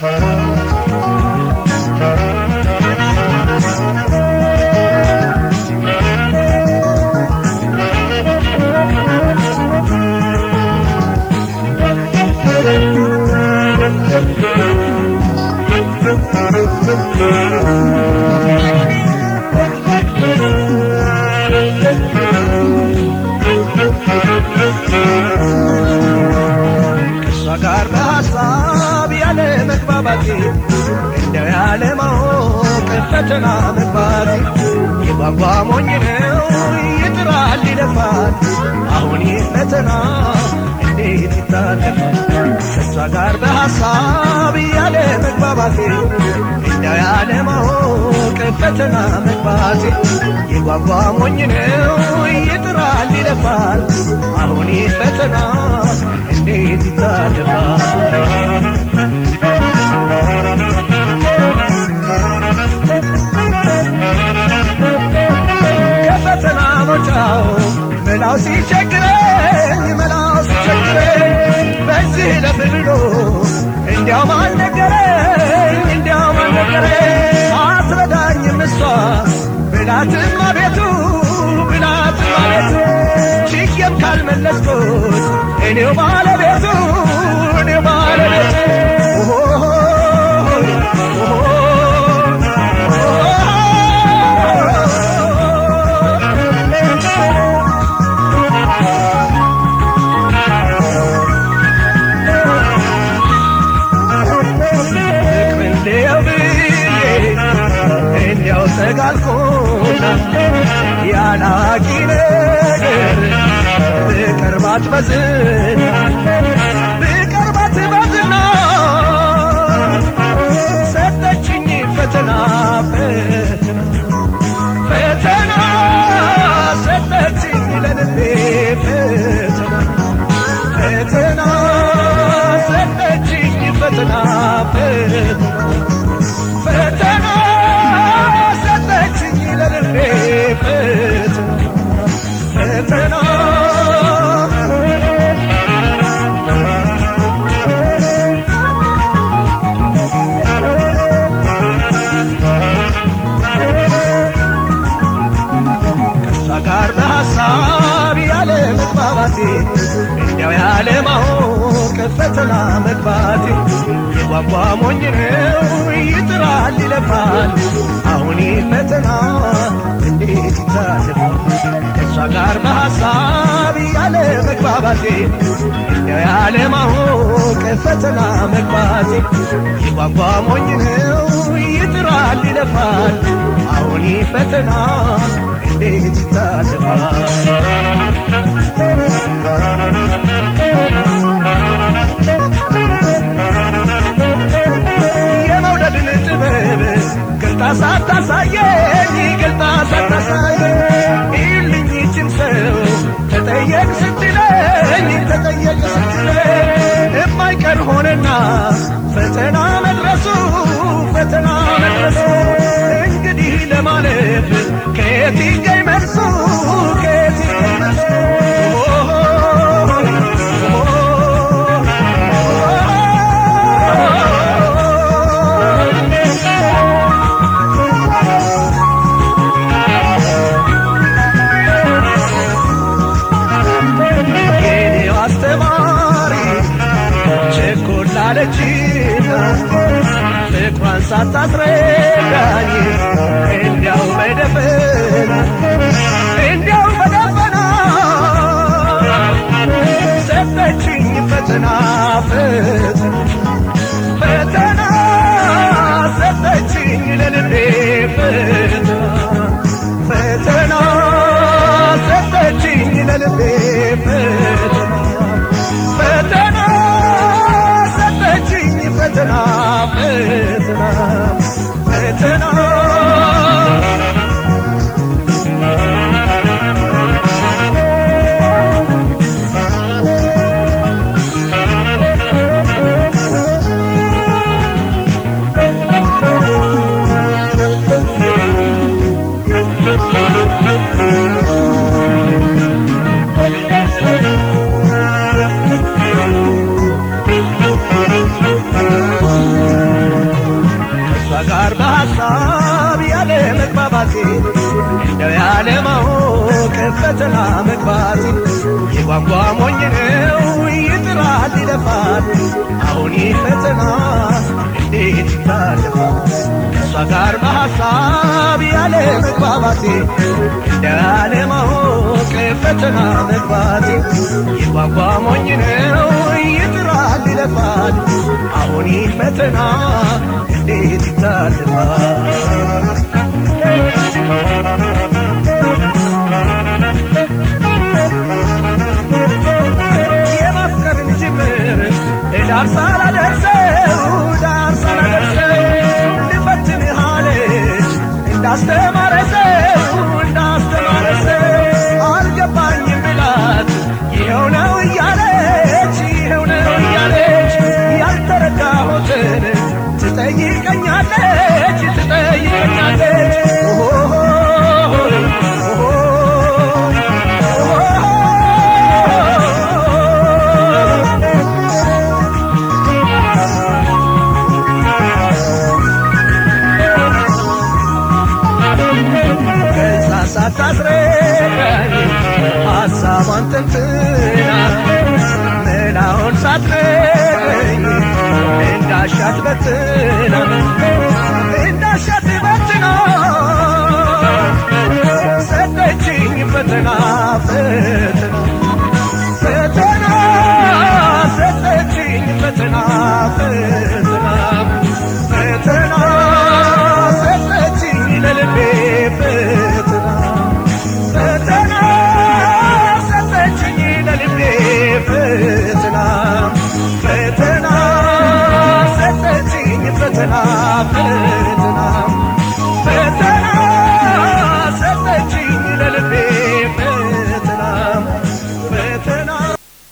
ከእሷ ጋር በሐሳብ ያለ መግባባቴ እንደው ያለ ማወቅ ፈተና መግባቴ የጓጓ ሞኝ ነው ይጥራል ይለፋል አሁን ይህ ፈተና እንዴት ይታለፋል ከእሷ ጋር በሐሳብ ያለ መግባባቴ እንደው ያለ ማወቅ ፈተና መግባቴ የጓጓ ሞኝ ነው ይጥራል ይለፋል አሁን ይህ ፈተና እንዴት ይታለፋል ከፈተና መውጫው መላው ሲቸግረኝ መላው ሲቸግረኝ በዚህ ለፍልሎ እንዲያው ማን ነገረኝ እንዲያው ማን ነገረኝ አስረዳኝም እሷ ብላትም አቤቱ ብላትም አቤቱ ችዬም ካልመለስኩት እኔው ባለቤቱ እኔው ባለቤቱ ኦሆ እንዲያው ብዬ እንዲያው ተጋልኩና ያላቂ ነገር ብቀርባት በዝና ብቀርባት በዝና ሰጠችኝ ፈተና ፈተና ፈተና ሰጠችኝ ለልቤ ፈተና ፈተና ሰጠችኝ ፈተና ፈተና ፈተና ሰጠችኝ ለልቤ ፈተና ፈተና ከእሷ ጋር በሐሳብ ያለ መግባባቴ እንዲያው ያለ ማወቅ ፈተና መግባቴ የጓጓ ሞኝ ነው ይጥራል ይለፋል አሁን ይህ ፈተና እንዴት ይታለፋል ከእሷ ጋር በሐሳብ ያለ መግባባቴ እንዲያው ያለ ማወቅ ፈተና መግባቴ የጓጓ ሞኝ ነው ይጥራል ይለፋል አሁን ይህ ፈተና እንዴት ይታለፋል የመውደድን ጥበብ ገልጣ ሳታሳየኝ ገልጣ ሳታሳየኝ ይልኝ ይችን ሰው ተጠየቅ ስትለኝ ተጠየቅ ስትለኝ የማይቀር ሆነና ፈተና መድረሱ ፈተና መድረሱ እንግዲህ ለማለፍ ከየት ይገኝ መልሱ ከየት ይገኝ መልሱ የኔው አስተማሪ ቸኮል አለችና ፍቅሯን ሳታስረዳኝ እንዲያው በደፈና እንዲያው በደፈና ሰጠችኝ ፈተና ፈተና ፈተና ሰጠችኝ ለልቤ ፈተና ፈተና ሰጠችኝ ለልቤ ፈተና ፈተና ሰጠችኝ ፈተና ፈተና ፈተና መግባቴ እንደው ያለማወቅ ፈተና መግባቴ የቋንቋ ሞኝ ነው ይጥራል ይለፋል አሁን ይህ ፈተና እንዴት ይታለፋል ከእሷ ጋር በሐሳብ ያለ መግባባቴ እንደ ያለማወቅ ፈተና መግባቴ የቋንቋ ሞኝ ነው ይጥራል ይለፋል አሁን ይህ ፈተና እንዴት ይታለፋል የማፍቀርን ጅምር ዳር ሳላደርሰው ዳር ሳላደርሰው ልፈትንህ አለች እንዳስተማረ ሰው እንዳስተማረ ሰው አልገባኝም ብላት ይኸው ነው እያለች ይኸው ነው እያለች ያልተረዳሁትን ትጠይቀኛለች ትጠይቀኛለች ኦሆሆይ ከዛ ሳታስረዳኝ ሐሳቧን ተንትና መላውን ሳትነግረኝ እንዳሻት በትና እንዳሻት በትና ሰጠችኝ ፈተና ፈተና ፈተና ሰጠችኝ ፈተና ፈተና ፈተና ሰጠችኝ ለልቤ ፈተና ፈተና ሰጠችኝ ለልቤ ፈተና ፈተና ሰጠችኝ ፈተና ፈተና